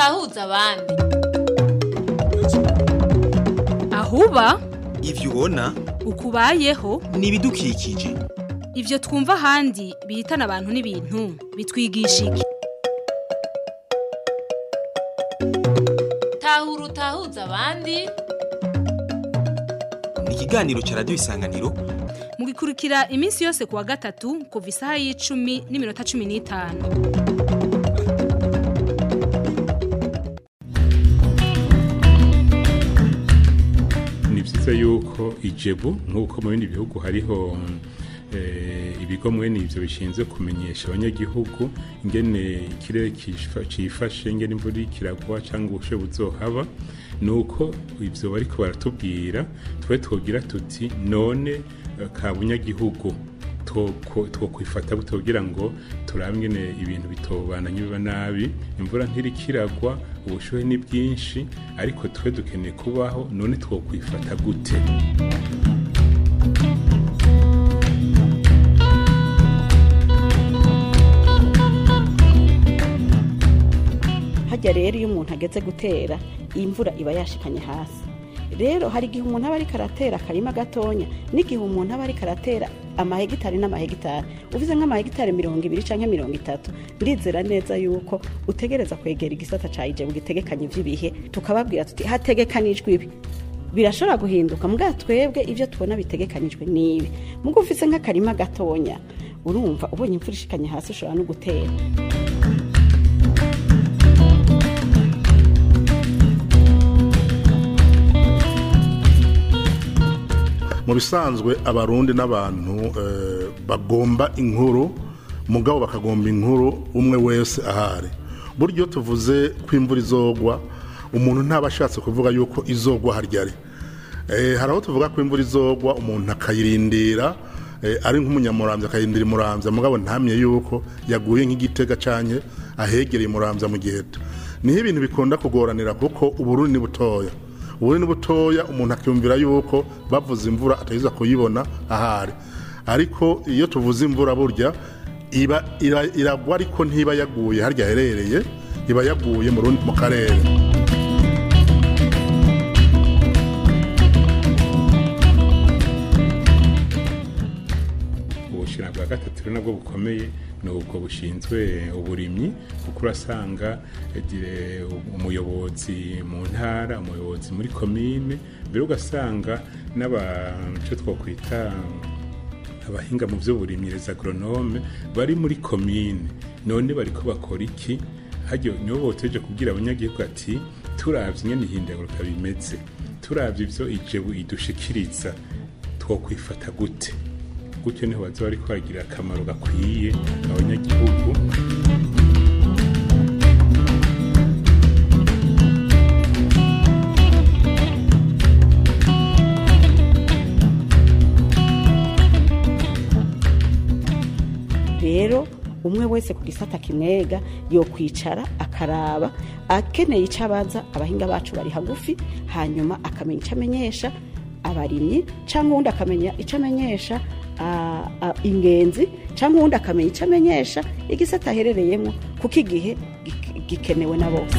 utahuza abandi ahuba ivyo ubona ukubayeho ni ibidukikije ivyo twumva ahandi bihitana abantu n'ibintu bitwigisha iki tahura utahuza abandi ni ikiganiro ca radiyo isanganiro mugikurikira iminsi yose kuwa gatatu kuva isaha y'icumi n'iminota cumi n'itanu ni byiza yuko ijebu nk'uko mu bindi bihugu hariho eh, ibigo mwene ivyo bishinzwe kumenyesha abanyagihugu ingene ikirere kifa- cifashe ingene imvura iriko iragwa cyangwa ubushe buzohaba nuko ivyo bariko baratubwira twe twogira tuti none eh, ka bunyagihugu two- twokwifata gute kugira ngo turabe ingene ibintu bitobandanye biba nabi imvura ntiriko iragwa ubushuhe ni bwinshi ariko twe dukeneye kubaho none twokwifata gute hajya rero iyo umuntu ageze gutera imvura iba yashikanye hasi rero hari igihe umuntu aba ariko aratera akarima gatonya n'igihe umuntu aba ariko aratera amahegitari n'amahegitari uvuze nk'amahegitari mirongo ibiri cyangwa mirongo itatu ndizera neza yuko utegereza kwegera igisata cya ijebu gitegekanye iby'ibihe tukababwira tuti hategekanijwe ibi birashobora guhinduka mbwa twebwe ibyo tubona bitegekanijwe n'ibi mugo ufise nk'akarima gatonya urumva ubonye imvura ishikanye hasi ushobora no gutera mu bisanzwe abarundi n'abantu eh, bagomba inkuru mugabo bakagomba inkuru umwe wese ahari buryo tuvuze ko imvura izogwa umuntu ntaba ashatse kuvuga yuko izogwa haryari Eh, hari aho tuvuga ko imvura izogwa umuntu akayirindira eh, ari nk'umunyamurambya akayirindira imurambya mugabo ntamye yuko yaguye nk'igitega canke ahegereye imurambya mu giheta niho ibintu bikunda kugoranira kuko uburundi ni butoya uburundi ni butoya umuntu akiyumvira yuko bavuze imvura atayiza kuyibona ahari ariko iyo tuvuze imvura burya iba ira- iragwa ariko ntiba yaguye harya aherereye iba yaguye mu rundi mu karere ubushira bwa gatatu rero nabwo bukomeye ni ubwo bushinzwe uburimyi kuko urasanga eh, dire- umuyobozi mu ntara umuyobozi muri komine mbere ugasanga n'abaco twokwita abahinga mu by'uburimyi les agronome bari muri komine none bariko bakora iki hajyo nibo boteje kubwira abanyagihugu ati turavye ingene ihindagurika bimeze turavye ivyo ijebu idushikiriza twokwifata gute gutyo niho baza bariko bagira akamaro gakwiye abanyagihugu rero umwe wese ku gisata kimwega yo kwicara akaraba akeneye icyo abaza abahinga bacu bari hagufi hanyuma akamenya icyo amenyesha abarimyi cyangwa uwundi akamenya icyo amenyesha ah, ah, ingenzi cyangwa uwundi akamenya icyo amenyesha igisata aherereyemo kuko igihe gik- gikenewe na bose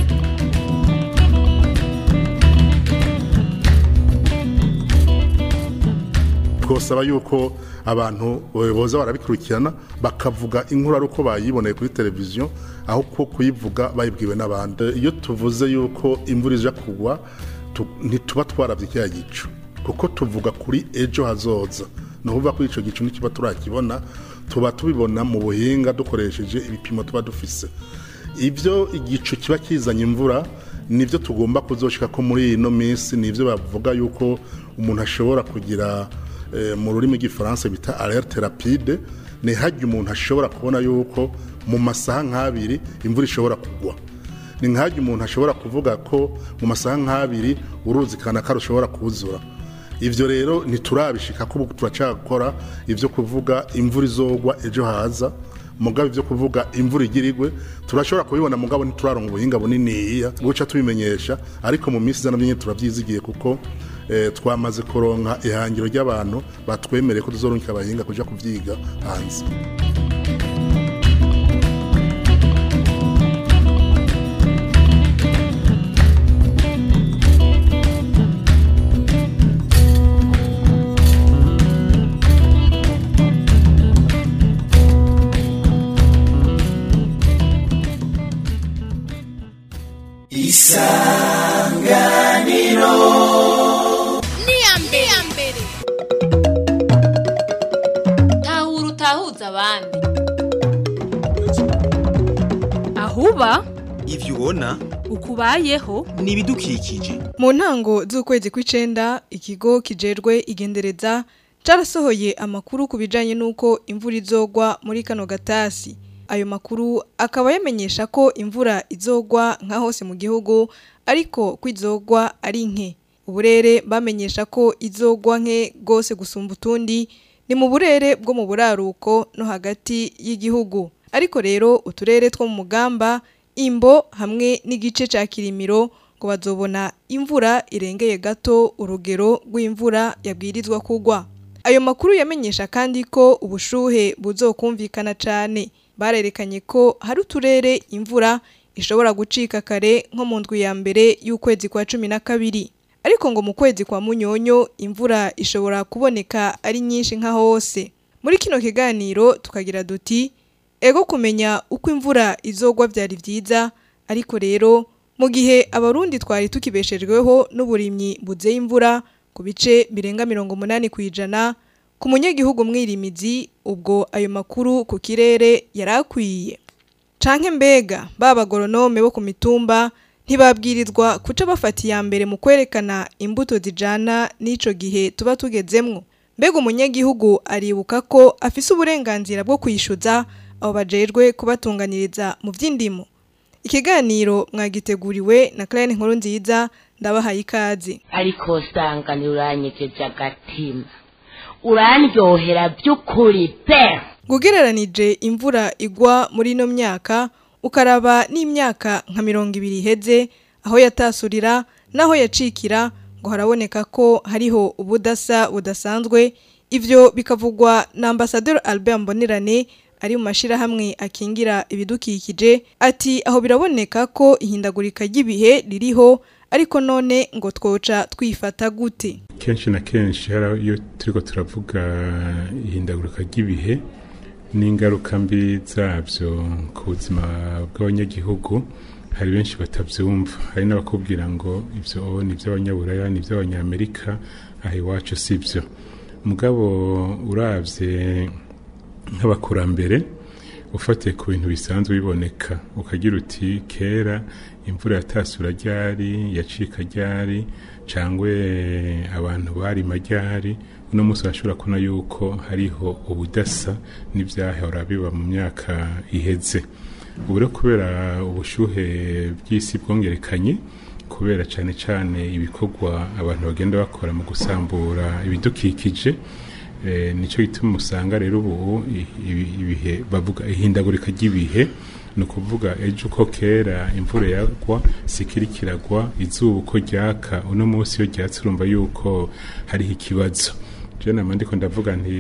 twosaba yuko abantu eh, boza barabikurikirana bakavuga inkuru ari uko bayiboneye kuri televiziyo aho ko kuyivuga bayibwiwe n'abandi iyo tuvuze yuko imvura ija kugwa tu- ntituba twarabye kiriya gicu kuko tuvuga kuri ejo hazoza ni ukuvuga ko icyo gicu ntikiba turakibona tuba tubibona mu buhinga dukoresheje ibipimo tuba dufise ibyo igicu kiba kizanye imvura nibyo tugomba kuzoshika ko muri ino minsi nibyo bavuga yuko umuntu ashobora kugira eh, mu rurimi rw'igifaransa bita alerte rapide ni hajya umuntu ashobora kubona yuko mu masaha nk'abiri imvura ishobora kugwa ni nk'ahajya umuntu ashobora kuvuga ko mu masaha nk'abiri uruzi kanaka rushobora kuzura ibyo rero ntiturabishika ko ubu turacakora ibyo kuvuga imvura izogwa ejo haza mugabo ibyo kuvuga imvura igirigwe turashobora kubibona mugabo ntituraronka ubuhinga buniniya guca tubimenyesha ariko mu minsi izana myinshi turabyizigiye kuko eh, twamaze kuronka ihangiro ry'abantu batwemereye ko tuzoronka abahinga kuja kuvyiga hanze tahura utahuza abandi ahuba ivyo ubona ukubayeho ni ibidukikije mu ntango z'ukwezi kw'icenda ikigo kijerwe igendereza carasohoye amakuru ku bijanye n'uko imvura izogwa muri kano gatasi ayo makuru akaba yamenyesha ko imvura izogwa nka hose mu gihugu ariko ko izogwa ari nke uburere bamenyesha ko izogwa nke rwose gusumba utundi ni mu burere bwo mu buraruko no hagati y'igihugu ariko rero uturere two mu mugamba imbo hamwe n'igice ca kirimiro ngo bazobona imvura irengeye gato urugero rw'imvura yabwirizwa kugwa ayo makuru yamenyesha kandi ko ubushuhe buzokumvikana cane barerekanye ko hari uturere imvura ishobora gucika kare nko mu ndwi ya mbere y'ukwezi kwa cumi na kabiri ariko ngo mu kwezi kwa munyonyo imvura ishobora kuboneka ari nyinshi nka hose muri kino kiganiro tukagira duti ego kumenya uko imvura izogwa byari byiza ariko rero mu gihe abarundi twari tukibeshejweho n'uburimyi buzeye imvura ku bice birenga mirongo umunani ku ijana ku munyagihugu mwirimizi ubwo ayo makuru ku kirere yari akwiye canke mbega ba bagoronome bo ku mitumba ntibabwirizwa kuca bafata iya mbere mu kwerekana imbuto zijana n'ico gihe tuba tugezemwo mbega umunyagihugu aribuka ko afise uburenganzira bwo kwishyuza abo bajejwe kubatunganiriza mu by'indimo ikiganiro mwagiteguriwe na Claire Nkuru nziza ndabahaye ikaze ariko usanga ntiuranyegeje agatima urandyohera by'ukuri pe gugereranije imvura igwa muri ino myaka ukaraba n'imyaka nka mirongo ibiri iheze aho yatasurira n'aho yacikira ngo haraboneka ko hariho ubudasa budasanzwe ivyo bikavugwa na ambasaderi Albert Mbonerane ari mu mashirahamwe akingira ibidukikije ati aho biraboneka ko ihindagurika ry'ibihe ririho ariko none ngo twoca twifata gute kenshi na kenshi hari iyo turiko turavuga ihindagurika ry'ibihe n'ingaruka mbi zabyo ku buzima bw'abanyagihugu hari benshi batabyumva hari n'abakubwira ngo ibyo ni iby'abanyaburaya ni iby'abanyamerika aha iwacu si byo mugabo urabye nk'abakurambere ufatiye ku bintu bisanzwe biboneka ukagira uti kera imvura yatasura ryari yacika ryari cyangwa abantu barima ryari uno munsi urashobora kubona yuko hariho ubudasa n'ibyahora biba mu myaka iheze ubu rero kubera ubushyuhe bw'isi bwongerekanye kubera cyane cyane ibikorwa abantu bagenda bakora mu gusambura ibidukikije nicyo gituma usanga rero ubu ibihe bavuga ihindagurika ry'ibihe ni ukuvuga ejo uko kera imvura yagwa sikiri kiragwa izuba uko ryaka uno munsi iyo ryatse urumva yuko hariho ikibazo rero nama ndiko ndavuga nti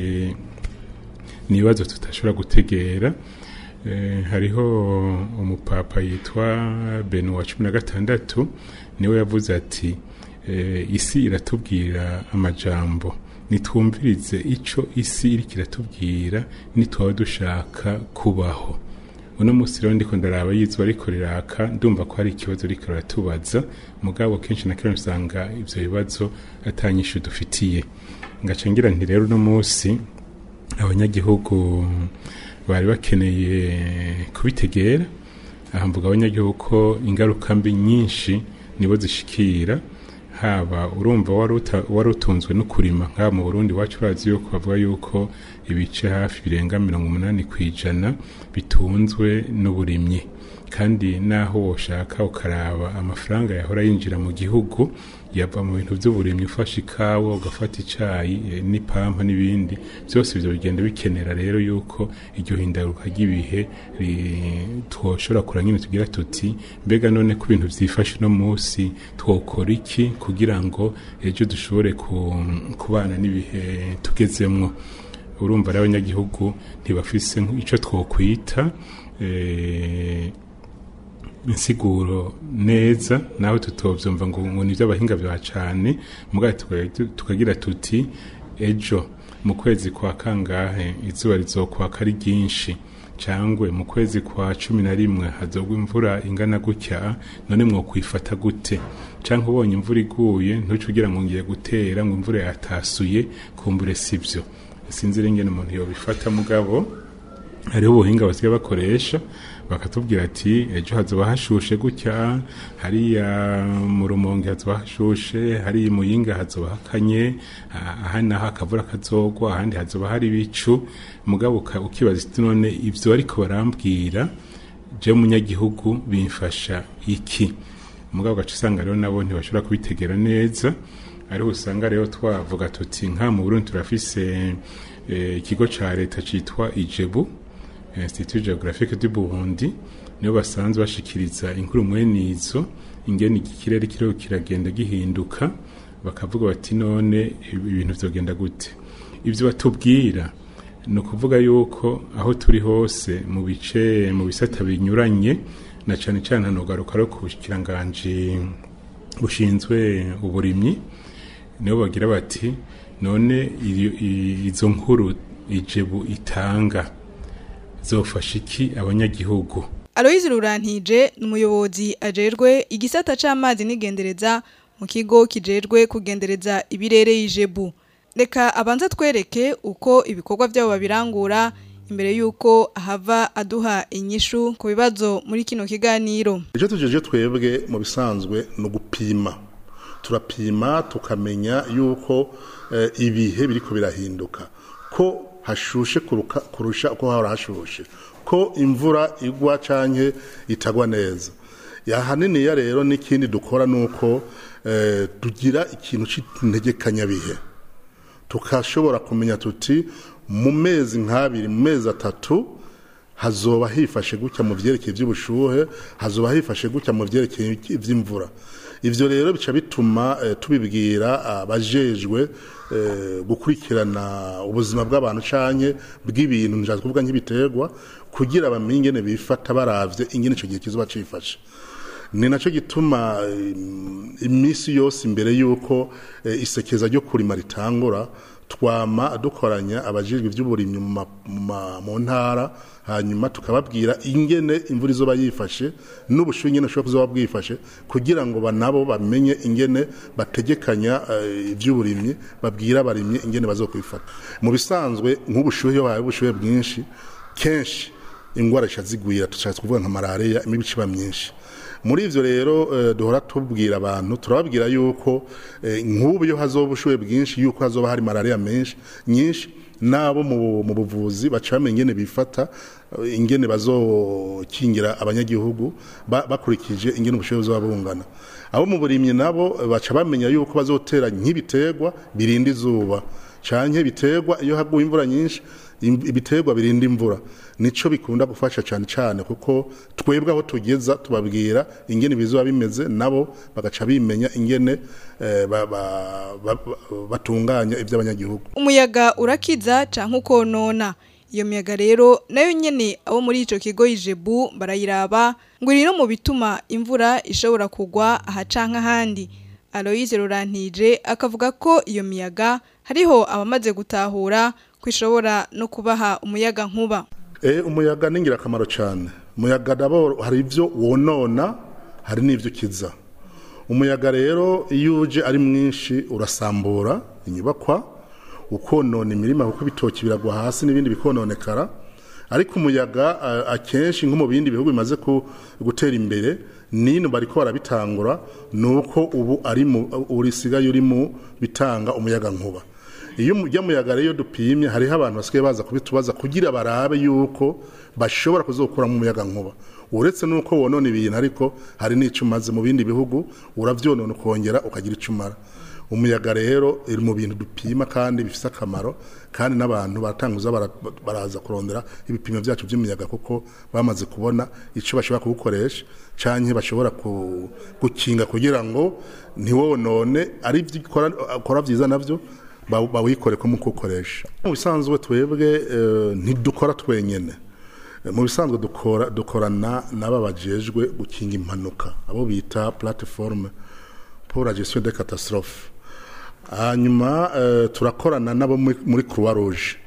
ni ibibazo tutashobora gutegera hariho umupapa yitwa benu wa cumi na gatandatu niwe yavuze ati isi iratubwira amajambo nitwumvirize icyo isi iri kiratubwira nitwaba dushaka kubaho uno munsi rero ndiko ndaraba yizuba ariko riraka ndumva ko hari ikibazo riko riratubaza mugabo kenshi na kenshi usanga ivyo bibazo atanyishu dufitiye ngaca ngira nti rero uno munsi abanyagihugu bari bakeneye kubitegera aha mvuga abanyagihugu ko ingaruka mbi nyinshi nibo zishikira haba urumva wari utunzwe no kurima nk'aba mu burundi wacu urazi yuko bavuga yuko ibice hafi birenga mirongo umunani ku ijana bitunzwe n'uburimyi kandi naho woshaka ukaraba amafaranga yahora yinjira mu gihugu yava mu bintu by'uburimyi ufashe ikawa ugafata icyayi n'ipampa n'ibindi byose ibyo bigenda bikenera rero yuko iryo hindaruka ry'ibihe twoshobora kura nyine tugira tuti mbega none ko ibintu byifashe uno munsi twokora iki kugira ngo ejo dushobore kubana n'ibihe tugezemwo urumva rero abanyagihugu ntibafise icyo twokwita insiguro neza nawe tutovyumva ngo ngo nivyo abahinga bya cane mugabo tukagira tuti ejo mu kwezi kwa kangahe izuba rizokwaka ari ryinshi cangwe mu kwezi kwa cumi na rimwe hazogwa imvura ingana gutya none mwokwifata gute canke ubonye imvura iguye ntuce ugira ngo ngiye gutera ngo imvura yatasuye kumbure sivyo sinzi ingene umuntu yobifata mugabo hariho ubuhinga basigaye bakoresha bakatubwira ati ejo hazoba hashushe gutya hariya mu rumonge hazoba hashushe hariya i muyinga hazoba hakanye ah, aha naho akavura kazogwa ahandi hazoba hari ibicu mugabo uka- ukibaza iti none ivyo ariko barambwira je munyagihugu bimfasha iki mugabo ugaca usanga rero nabo ntibashobora kubitegera neza ariho usanga rero twavuga tuti nka mu burundi turafise eh, ikigo ca leta citwa ijebu institut geographique du burundi nibo basanzwe bashikiriza inkuru mwene izo ingene iki kirere kiriho kiragenda gihinduka bakavuga bati none ibintu vyogenda gute ivyo batubwira ni ukuvuga yuko aho turi hose mu bice mu bisata binyuranye na cane cane hanogaruka ro ku bushikiranganje bushinzwe uburimyi nibo bagira bati none iyo- i- izo nkuru ijebu itanga zofasha iki abanyagihugu Aloyizi Rurantije ni umuyobozi ajejwe igisata c'amazi n'igendereza mu kigo kijejwe kugendereza ibirere y'ijebu. Reka abanza twereke uko ibikorwa byabo babirangura imbere yuko ahava aduha inyishu ku bibazo muri kino kiganiro. icyo tujeje twebwe mu bisanzwe ni ugupima turapima tukamenya yuko eh, ibihe biriko birahinduka ko hashushe kuruka- kurusha uko hahora hashushe ko imvura igwa canke itagwa neza yahaniniya rero n'ikindi dukora nuko eh, tugira ikintu c'integekanyabihe tukashobora kumenya tuti mu mezi nk'abiri mu mezi atatu hazoba hifashe gutya mu vyerekeye vy'ubushuhe hazoba hifashe gutya mu vyerekeye vy'imvura ivyo rero bica bituma eh, tubibwira abajejwe eh, gukurikirana ubuzima bw'abantu canke bw'ibintu njaza kuvuga nk'ibiterwa kugira bamenye ingene bifata baravye ingene ico gihe kizoba cifashe ni nacyo gituma im- iminsi yose imbere y'uko eh, isekeza ryo kurima ritangura twama dukoranya abajejwe iby'uburimyi mu ma- mu ma- mu ntara hanyuma tukababwira ingene imvura izoba yifashe n'ubushuhe ingene bushobora kuzoba bwifashe kugira ngo ba- nabo bamenye ingene bategekanya eh, iby'uburimyi babwira abarimyi ingene bazokwifata mu bisanzwe nk'ubushuhe iyo habaye ubushuhe bwinshi kenshi ingwara zica zigwira tushatse kuvuga nka malariya imibu iba myinshi muri ivyo rero eh, duhora tubwira abantu turababwira yuko eh, nk'ubu iyo hazoba ubushuhe bwinshi yuko hazoba hari malariya menshi nyinshi nabo mu mu buvuzi baca bamenya ingene bifata eh, ingene bazokingira abanyagihugu ba- bakurikije ingene ubushuhe buzoba bungana abo mu burimyi nabo eh, baca bamenya yuko bazotera nk'ibiterwa birinda izuba canke biterwa iyo haguye imvura nyinshi im- ibiterwa birinda imvura nico bikunda gufasha cyane cyane kuko twebwe aho tugeza tubabwira ingene bizoba bimeze nabo bagaca bimenya ingene eh, ba- ba- ba- ba- batunganya iby'abanyagihugu Umuyaga urakiza canke ukonona. Iyo miyaga rero nayo nyene abo muri ico kigo ijebu barayiraba ngo iri no mu bituma imvura ishobora kugwa aha canke ahandi. Aloyize Rurantije akavuga ko iyo miyaga hariho abamaze gutahura ko ishobora no kubaha umuyaga nkuba. Eh, umuyaga ni ingirakamaro cyane umuyaga dabo hari ibyo wonona hari n'ibyo ukiza umuyaga rero iyo uje ari mwinshi urasambura inyubakwa ukonona imirima kuko ibitoki biragwa hasi n'ibindi bikononekara ariko umuyaga eh, akenshi nko mu bindi bihugu bimaze ku- gutera imbere nino bariko barabitangura nuko ubu ari mu urisigaye uri mu bitanga umuyaga nkuba iyo ujya muyaga rero iyo dupimye hariho abantu basigaye baza kubitubaza kugira barabe yuko bashobora kuzokuramo umuyaga nkuba uretse nuko wonona ibintu ariko hari n'icyo umaze mu bindi bihugu urabyonona ukongera ukagira icyo umara umuyaga rero iri mu bintu dupima kandi bifite akamaro kandi n'abantu baratanguza bara- baraza kurondera ibipimo byacu by'umuyaga kuko bamaze kubona icyo bashobora kuwukoresha canke bashobora ku- gukinga kugira ngo ntiwonone ari ibyo ukora- ukora byiza nabyo ba- bawikore ko mu kuwukoresha mu bisanzwe twebwe eh, ntidukora twenyene Eh, mu bisanzwe dukora dukorana n'aba bajejwe gukinga impanuka abo bita plateforme pour la gestion des catastrophes hanyuma eh, turakorana nabo muri- muri croix rouge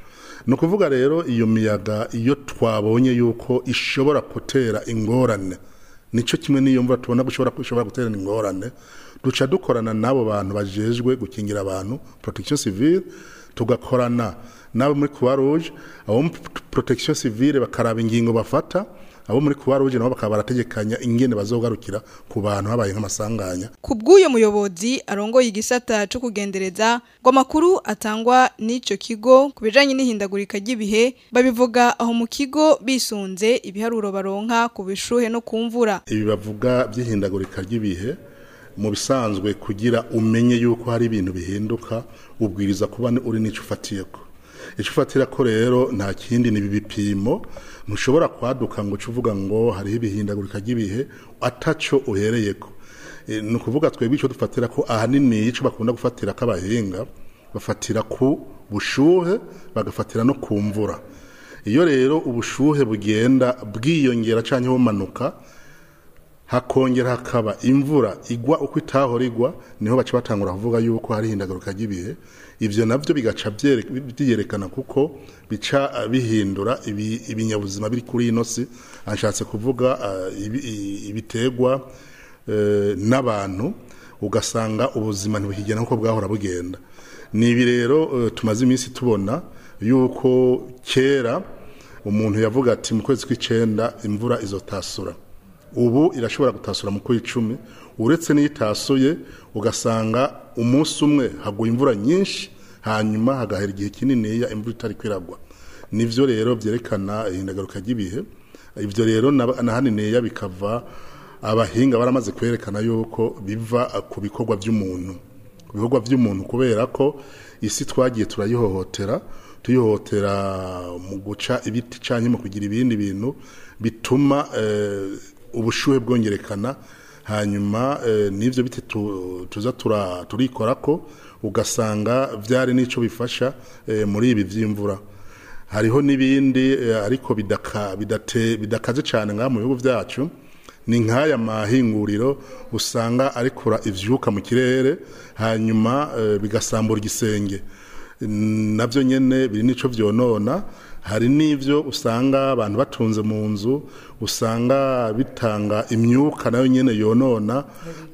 ni ukuvuga rero iyo miyaga iyo twabonye yuko ishobora gutera ingorane nicyo kimwe n'iyo mvura tubona ko ishobora ko ishobora gutera ingorane duca dukorana n'abo bantu bajejwe gukingira abantu protection civile tugakorana n'abo muri croix rouge abo muri protection civile bakaraba ingingo bafata abo muri croix rouge nabo bakaba barategekanya ingene bazogarukira ku bantu habaye nk'amasanganya ku bw'uyo muyobozi arongoye igisata cyo kugendereza ngo amakuru atangwa n'icyo kigo ku bijyanye n'ihindagurika ry'ibihe babivuga aho mu kigo bisunze ibiharuro baronka ku bishuhe no ku mvura ibi bavuga by'ihindagurika ry'ibihe mu bisanzwe kugira umenye yuko hari ibintu bihinduka ubwiriza kuba uri n'icyo ufatiye ko icyo ufatira ko rero nta kindi ni ibi bipimo ntushobora kwaduka ngo uce uvuga ngo hariho ibihindagurika ry'ibihe ataco uhereye ko E, ni ukuvuga twebwe icyo dufatira ko ahanini icyo bakunda gufatira k'abahinga bafatira ku bushuhe bagafatira no ku mvura iyo rero ubushuhe bugenda bwiyongera cyangwa bumanuka hakongera hakaba imvura igwa uko itahora igwa niho baca batangura kuvuga yuko hari ihindagaruka ry'ibihe ibyo nabyo bigaca byere- byerekana kuko bica ah, bihindura ibi- ibinyabuzima biri kuri ino si anshatse kuvuga ah, ibi- i- ibitegwa eh, n'abantu ugasanga ubuzima ntibukigenda nk'uko bwahora bugenda ni ibi rero eh, tumaze iminsi tubona yuko kera umuntu yavuga ati mu kwezi kw'icenda imvura izotasura ubu irashobora gutasura mu kw'icumi uretse n'iyo itasuye ugasanga umunsi umwe haguye imvura nyinshi hanyuma hagahera igihe kininiya imvura itari kwiragwa nivyo rero byerekana ihindagaruka ry'ibihe ibyo rero na- na haniniya bikava abahinga baramaze kwerekana yuko biva ku bikorwa by'umuntu ku bikorwa by'umuntu kubera ko isi twagiye turayihohotera tuyihohotera mu guca ibiti cyangwa mu kugira ibindi bintu bituma eh, ubushuhe bwongerekana hanyuma eh, n'ibyo biti tu- tuza tura- turikora ko ugasanga byari n'icyo bifasha eh, muri ibi by'imvura hariho n'ibindi eh, ariko bidaka- bidate- bidakaze cyane ngaha mu bihugu byacu ni nk'aya mahinguriro usanga arikura ivyuka mu kirere hanyuma eh, bigasambura igisenge nabyo nyene biri nico vyonona hari n'ivyo usanga abantu batunze mu nzu usanga bitanga imyuka nayo nyene yonona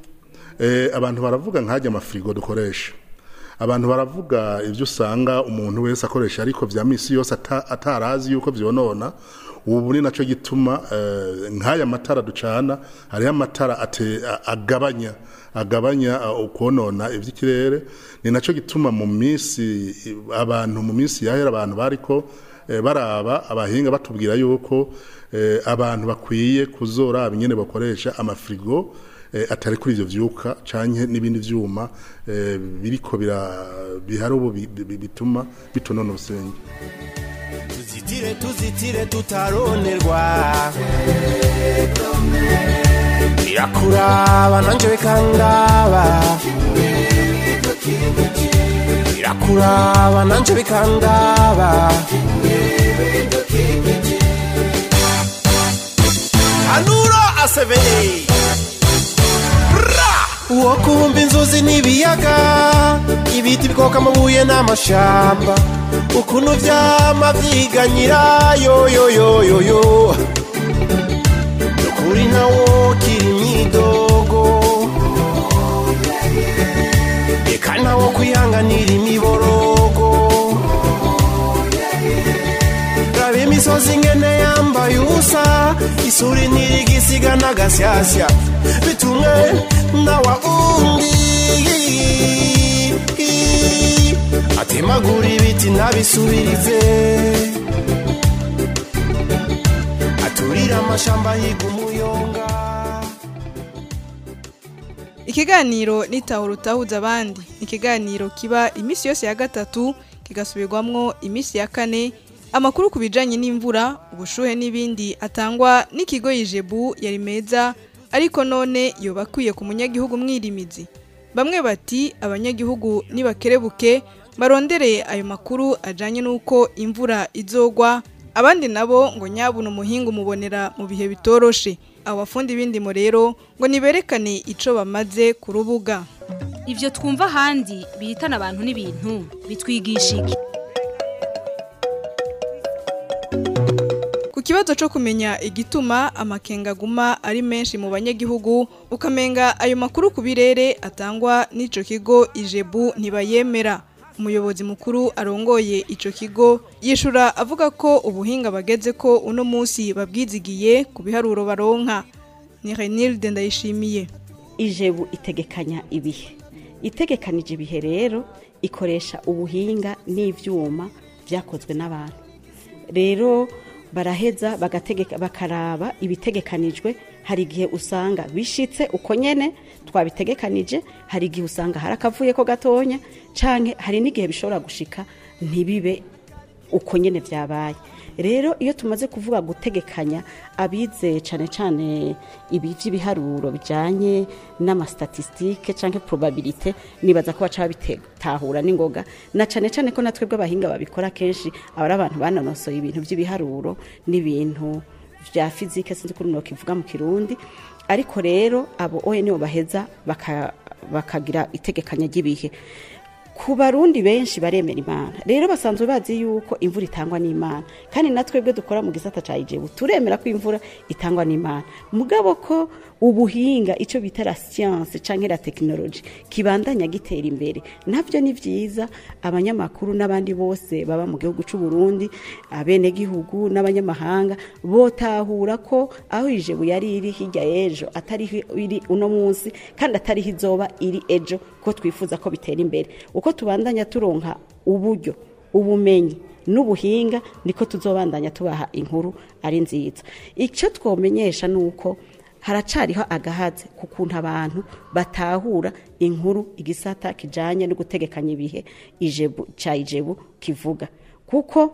eh, abantu baravuga nk'ajya amafirigo dukoresha abantu baravuga ibyo usanga umuntu wese akoresha ariko vya misi yose ata- atarazi yuko vyonona ubu ni naco gituma eh, nk'aya matara ducana hariho amatara ate- a- agabanya agabanya uh, ukonona ivy'ikirere ni naco gituma mu misi abantu mu misi yahera abantu bariko eh, baraba abahinga batubwira yuko eh, abantu bakwiye kuzoraba ingene bakoresha amafrigo eh, atari kuri ivyo vyuka canke n'ibindi vyuma eh, biriko bira bihari ubu bi- bi- bituma bitonona ubusenge tuzitire tuzitire tutaronerwa birakuraba nanje bikandaba birakuraba nanje bikandaba anura asebeye uwo kumva inzuzi n'ibiyaga ibiti bikoka amabuye n'amashamba ukuntu vyama vyiganyira yoyoyoyoyo nukuri nawo kiri imyidogo eka nawo kwihanganira imiborogo raba imisozi ngene yambaye ubusa isuri ntirigisiga n'agasyasya bitumwe nawa undi atemagura ibiti ntabisubirize aturira amashamba higa umuyonga Ikiganiro nitahura utahuza abandi. Ikiganiro kiba imisi yose ya gatatu kigasubirwamwo imisi ya kane. Amakuru ku bijanye n'imvura, ubushuhe n'ibindi atangwa n'ikigo Ijebu yari meza ariko none yoba akwiye ku munyagihugu mwirimizi. Bamwe bati abanyagihugu nibakerebuke barondere ayo makuru ajanye n'uko imvura izogwa abandi nabo ngo nyabuna umuhinga umubonera mu bihe bitoroshe abo bafundi b'indimo rero ngo niberekane ico bamaze ku rubuga Ivyo twumva ahandi bihitana abantu n'ibintu bitwigisha iki ikibazo cyo kumenya igituma amakenga aguma ari menshi mu banyagihugu ukamenga ayo makuru ku birere atangwa n'ico kigo ijebu ntibayemera umuyobozi mukuru arongoye ico kigo yishura avuga ko ubuhinga bageze ko uno munsi babwizigiye ku biharuro baronka ni Renilde ndayishimiye ijebu itegekanya ibihe itegekanije ibihe rero ikoresha ubuhinga n'ivyuma byakozwe n'abantu rero baraheza bagategeka bakaraba ibitegekanijwe hari igihe usanga bishitse uko nyene twabitegekanije hari igihe usanga hari akavuye ko gatonya canke hari n'igihe bishobora gushika ntibibe uko nyene vyabaye rero iyo tumaze kuvuga gutegekanya abize cane cane ibi vy'ibiharuro bijanye n'amastatistike canke probabilite nibaza ko baca babitahura n'ingoga na cane cane ko natwe bw'abahinga babikora kenshi aba ari abantu banonosoye ibintu vy'ibiharuro n'ibintu vya fizike sinzi kuri no kivuga mu kirundi ariko rero abo oye nibo baheza baka- bakagira itegekanya ry'ibihe ku barundi benshi baremera imana rero basanzwe bazi yuko imvura itangwa n'imana kandi natwebwe dukora mu gisata ca ijebu turemera ko imvura itangwa n'imana mugabo ko ubuhinga ico bita la science canke la technologie kibandanya gitera imbere navyo ni vyiza abanyamakuru n'abandi bose baba mu gihugu c'u Burundi abene gihugu n'abanyamahanga botahura ko aho ijebu yari iri hirya y'ejo atari iri uno munsi kandi atari izoba iri ejo ko twifuza ko bitera imbere uko tubandanya turonka uburyo ubumenyi n'ubuhinga niko tuzobandanya tubaha inkuru ari nziza icyo twomenyesha ni uko haracariho agahaze ku kuntu abantu batahura inkuru igisata kijanye no gutegekanya ibihe ijebu ca ijebu kivuga kuko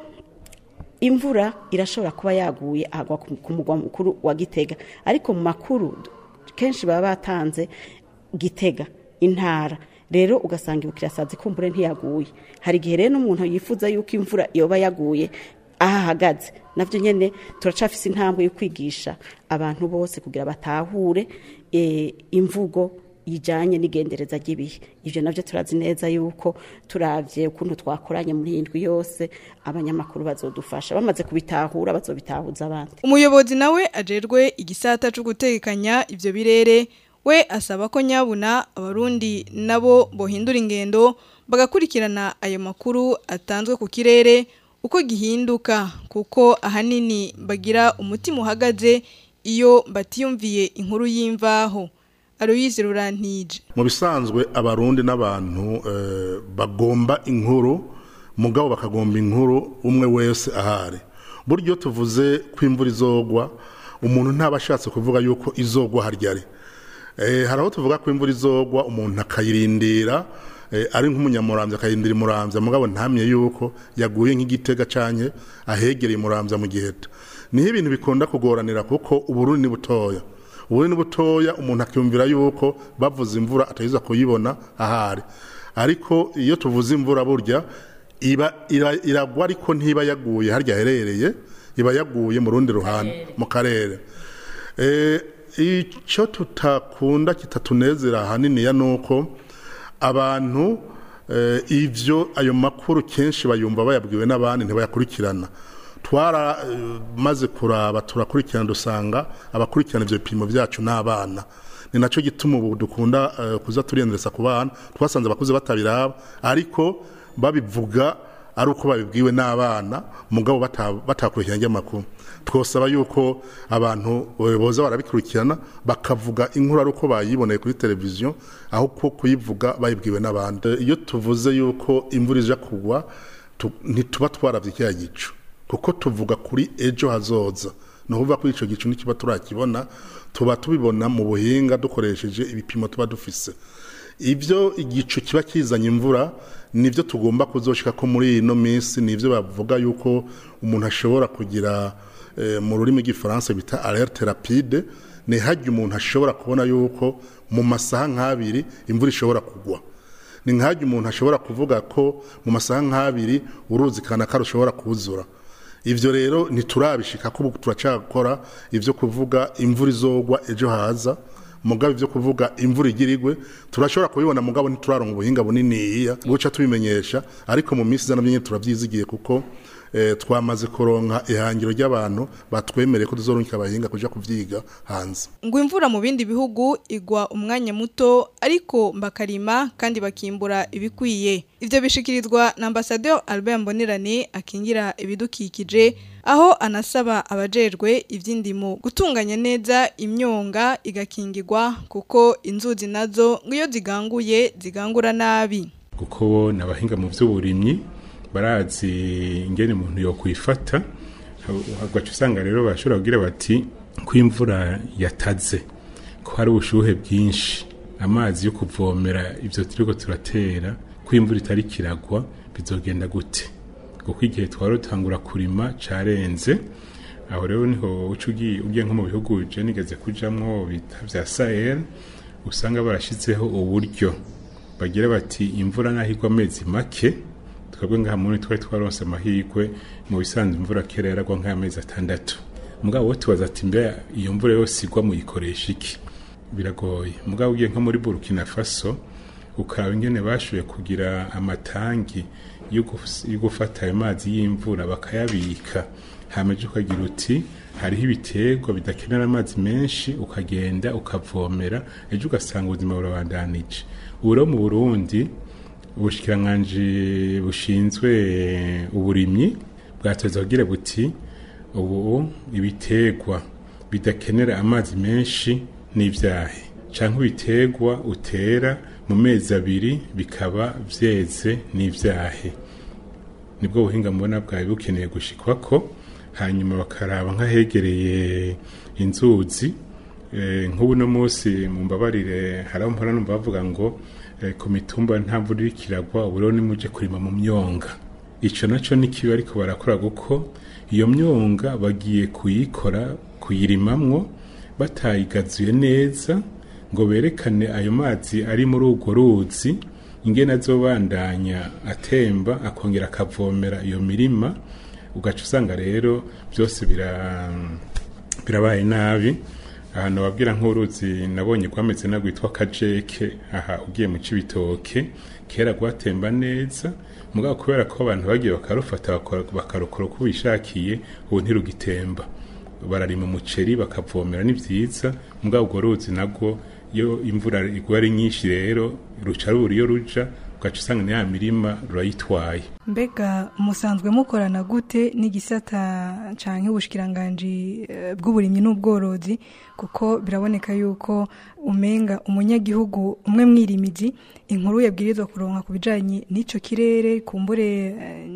imvura irashobora kuba yaguye agwa ku ku mugwa mukuru wa gitega ariko mu makuru kenshi baba batanze gitega intara rero ugasanga ibukirasazi kumbure ntiyaguye hari igihe rero n'umuntu yifuza yuko imvura yoba yaguye aho ahagaze navyo nyene turacafise intambwe yo kwigisha abantu bose kugira batahure eh, imvugo ijanye n'igendereza ry'ibihe ivyo navyo turazi neza yuko turavye ukuntu twakoranye muri iyi ndwi yose abanyamakuru bazodufasha bamaze kubitahura bazobitahuza abandi umuyobozi nawe ajerwe igisata cyo gutekanya ivyo birere we asaba ko nyabuna abarundi nabo bohindura ingendo bagakurikirana ayo makuru atanzwe ku kirere uko gihinduka kuko ahanini bagira umutima uhagaze iyo batiyumviye inkuru y'imvaho Aloyize Rurantije mu bisanzwe abarundi n'abantu eh, bagomba inkuru mugabo bakagomba inkuru umwe wese ahari buryo tuvuze ko imvura izogwa umuntu ntaba ashatse kuvuga yuko izogwa harya ari Eh, hari aho tuvuga ko imvura izogwa umuntu akayirindira eh, ari nk'umunyamurambya akayirindira imurambya mugabo ntamye yuko yaguye nk'igitega canke ahegereye imurambya mu giheta niho ibintu bikunda kugoranira kuko uburundi ni butoya uburundi ni butoya umuntu akiyumvira yuko bavuze imvura atayiza kuyibona ahari ariko iyo tuvuze imvura burya iba ira- iragwa ariko ntiba yaguye harya aherereye iba yaguye mu rundi ruhande mu karere Eh, icyo tutakunda kitatunezera ahaniniya ni uko abantu eh, ivyo ayo makuru kenshi bayumva bayabwiwe n'abandi ntibayakurikirana twara eh, maze kuraba turakurikirana dusanga abakurikirana ivyo bipimo vyacu n'abana ni nacyo gituma ubu dukunda eh, kuza turendereza ku bana twasanze abakuze batabiraba ariko babivuga ari uko babibwiwe n'abana mugabo bata- batakurikirana ry'amakuru twosaba yuko abantu eh, boza barabikurikirana bakavuga inkuru ari uko bayiboneye kuri televiziyo aho ko kuyivuga bayibwiwe n'abandi Eh, iyo tuvuze yuko imvura ija kugwa tu- ntituba twaravye kiriya gicu kuko tuvuga kuri ejo hazoza ni ukuvuga ko icyo gicu ntikiba turakibona tuba tubibona mu buhinga dukoresheje ibipimo tuba dufise ibyo igicu kiba kizanye imvura nibyo tugomba kuzoshika ko muri ino minsi nibyo bavuga yuko umuntu ashobora kugira eh, mu rurimi rw'igifaransa bita alerte rapide ni hajya umuntu ashobora kubona yuko mu masaha nk'abiri imvura ishobora kugwa ni nk'ajya umuntu ashobora kuvuga ko mu masaha nk'abiri uruzi kanaka rushobora kuzura ivyo rero ntiturabishika ko ubu turacakora ivyo kuvuga imvura izogwa ejo haza mugabo ivyo kuvuga imvura igirigwe turashobora kubibona mugabo ntituraronka ubuhinga buniniya buca tubimenyesha ariko mu minsi iza navyo nyene turavyizigiye kuko eh, twamaze kuronka ihangiro ry'abantu batwemereye ko tuzoronka abahinga kuja kuvyiga hanze ngo imvura mu bindi bihugu igwa umwanya muto ariko bakarima kandi bakimbura ibikwiye ivyo bishikirizwa na ambasaderi Albert Mbonerane akingira ibidukikije aho anasaba abajejwe ivy'indimo gutunganya neza imyonga igakingirwa kuko inzuzi nazo ngo iyo ziganguye zigangura nabi kuko bo ni abahinga mu by'uburimyi barazi ingene umuntu yokwifata hagaca usanga rero bashobora kugira bati ko imvura yataze ko hari ubushuhe bwinshi amazi yo kuvomera ibyo turiko turatera ko imvura itari kiragwa bizogenda gute kuko igihe twari dutangura kurima carenze aho rero niho uca ugiye ugiye nko mu bihugu je nigeze kujamwo bita vya sahel usanga barashizeho uburyo bagira bati imvura naho igwa amezi make twebwe ngaha muri twari twaronse amahirwe mu bisanzwe imvura kera yaragwa nk'amezi atandatu mugabo wo tubaza ati mbe iyo mvura yose igwa muyikoresha iki biragoye mugabo ugiye nko muri burkina faso ukaraba ingene bashoboye kugira amatangi yo guf- yo gufata ayo mazi y'imvura bakayabika hamaze ukagira uti hariho ibiterwa bidakenera amazi menshi ukagenda ukavomera ejo ugasanga ubuzima burabandanije ubu rero mu burundi ubushikiranganji bushinzwe uburimyi bwatoza kugira buti ubu ibiterwa bidakenera amazi menshi n'ivyahe canke ibiterwa utera mu mezi abiri bikaba vyeze n'ivyahe nibwo buhinga mbona bwawe bukeneye gushikwako hanyuma bakaraba nk'ahegereye inzuzi Eh, nk'ubu no munsi mu mbabarire hari aho mpora numva bavuga ngo eh, ku mitumba nta mvura iriko iragwa ubu rero nimuje kurima mu myonga ico naco ni kibi ariko barakora kuko iyo myonga bagiye kuyikora kuyirimamwo batayigazuye neza ngo berekane ayo mazi ari muri urwo ruzi ingene azobandanya atemba akongera akavomera iyo mirima ugaca usanga rero byose bira birabaye nabi ahantu babwira nk'uruzi nabonye rwameze na rwitwa kajeke aha ugiye mu cibitoke kera rwatemba neza mugabo kubera ko abantu bagiye bakarufata bakora- bakarukora uko bishakiye ubu ntirugitemba bararima umuceri bakavomera ni vyiza mugabo urwo ruzi nabwo iyo imvura igwa ari nyinshi rero ruca rubura iyo ruja ugaca usanga ni ya mirima rurayitwaye mbega musanzwe mukorana gute n'igisata canke ubushikiranganji eh, bw'uburimyi n'ubworozi kuko biraboneka yuko umenga umunyagihugu umwe mwirimizi inkuru yabwirizwa kuronka ku bijanye n'ico kirere kumbure eh,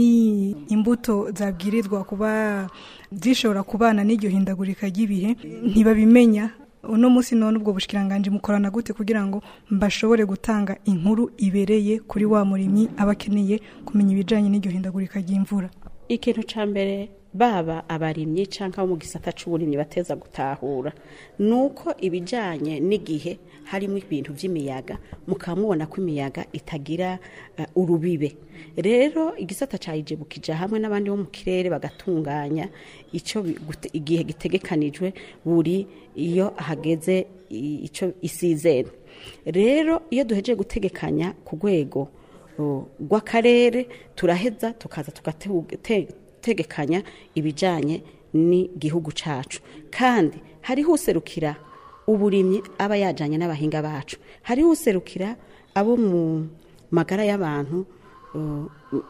ni imbuto zabwirizwa kuba zishobora kubana n'iryo hindagurika ry'ibihe ntibabimenya uno munsi none ubwo bushikiranganje mukorana gute kugira ngo mbashobore gutanga inkuru ibereye kuri wa murimyi abakeneye kumenya ibijanye n'iryo hindagurika ry'imvura ikintu ca mbere baba abarimyi canke abo mu gisata c'uburimyi bateza gutahura nuko ibijanye n'igihe harimo ibintu vy'imiyaga mukamubona ko imiyaga itagira uh, urubibe rero igisata cayijebukije hamwe n'abandi bo mu kirere bagatunganya ico bi- gute- igihe gitegekanijwe buri iyo hageze i- ico isizeni rero iyo duhejeje gutegekanya ku rwego uh, rw'akarere turaheza tukaza tugategekanya ibijyanye n'igihugu cyacu kandi hariho userukira uburimyi aba yajyanye n'abahinga bacu hariho userukira abo mu magara y'abantu uh,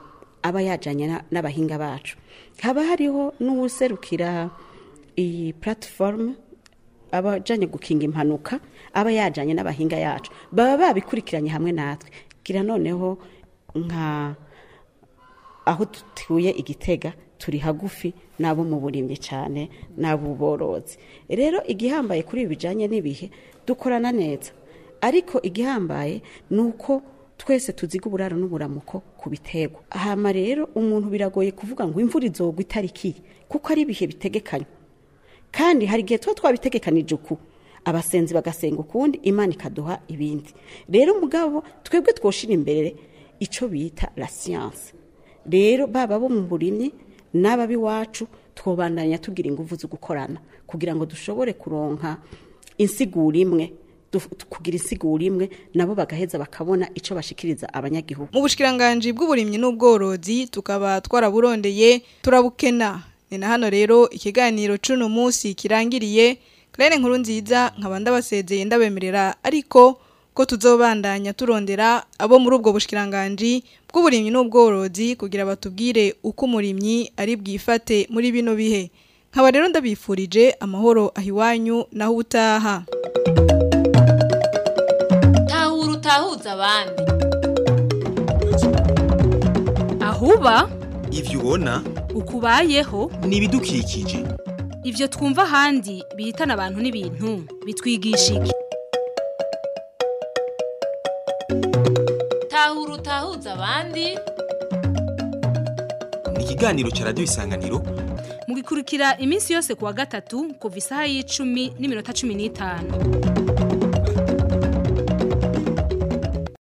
aba yajyanye na- n'abahinga bacu haba hariho n'uwuserukira iyi platiforume abajanye gukinga impanuka aba yajanye n'abahinga yacu baba babikurikiranye hamwe natwe gira noneho nka aho dutuye igitega turi hagufi n'abo mu burimyi cyane n'abo borozi rero igihambaye kuri ibi bijanye n'ibihe dukorana neza ariko igihambaye ni uko twese tuziga uburaro n'uburamuko ku biterwa hama rero umuntu biragoye kuvuga ngo imvura izogwa itariki kuko ari ibihe bitegekanywa kandi hari igihe tuba twabitegekanije uku abasenzi bagasenga ukundi imana ikaduha ibindi rero mugabo twebwe twoshira imbere icyo bita la siyanse rero baba bo mu burimyi n'abab'iwacu twobandanya tugira ingufu zo gukorana kugira ngo dushobore kuronka insiguro imwe du- kugira isigura imwe nabo bagaheza bakabona ico bashikiriza abanyagihugu mu bushikiranganje bw'uburimyi n'ubworozi tukaba twaraburondeye turabukena ni na hano rero ikiganiro cuno munsi kirangiriye Claire nkuru nziza nkaba ndabasezeye ndabemerera ariko ko tuzobandanya turondera abo muri ubwo bushikiranganje bw'uburimyi n'ubworozi kugira batubwire uko umurimyi ari bwifate muri bino bihe nkaba rero ndabifurije amahoro ahiwanyu naho utaha tahura utahuza abandi ahuba ivyo ubona ukubayeho ni ibidukikije ivyo twumva ahandi bihitana abantu n'ibintu bitwigisha iki tahura utahuza abandi ni ikiganiro ca radiyo isanganiro mugikurikira iminsi yose kuwa gatatu kuva isaha y'icumi n'iminota cumi n'itanu